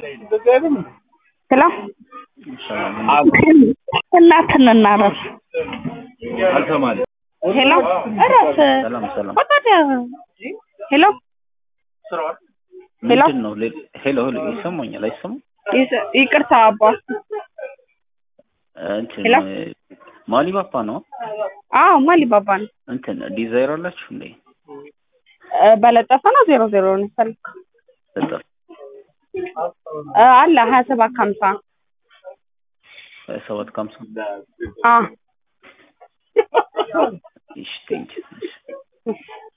ሄሎ እናትን እናረፍ አልሰማል ሄሎ እረፍ ሰላም ሰላም ወጣት ሄሎ ሄሎ ምንድን ነው ሌ- ሄሎ ሄሎ ይሰማኛል አይሰማም ይስ- ይቅርታ አባ እንትን ሄሎ? ማሊ ባባ ነው አዎ ማሊ ባባ ነው እንትን ዲዛይር አላችሁ እንዴ እ፣ በለጠፈ ነው ዜሮ ዜሮ ነው የፈለግ በጣም አለ ሀያ ሰባት ከሀምሳ ሰባት ከሀምሳ አ እሺ ቴንኪው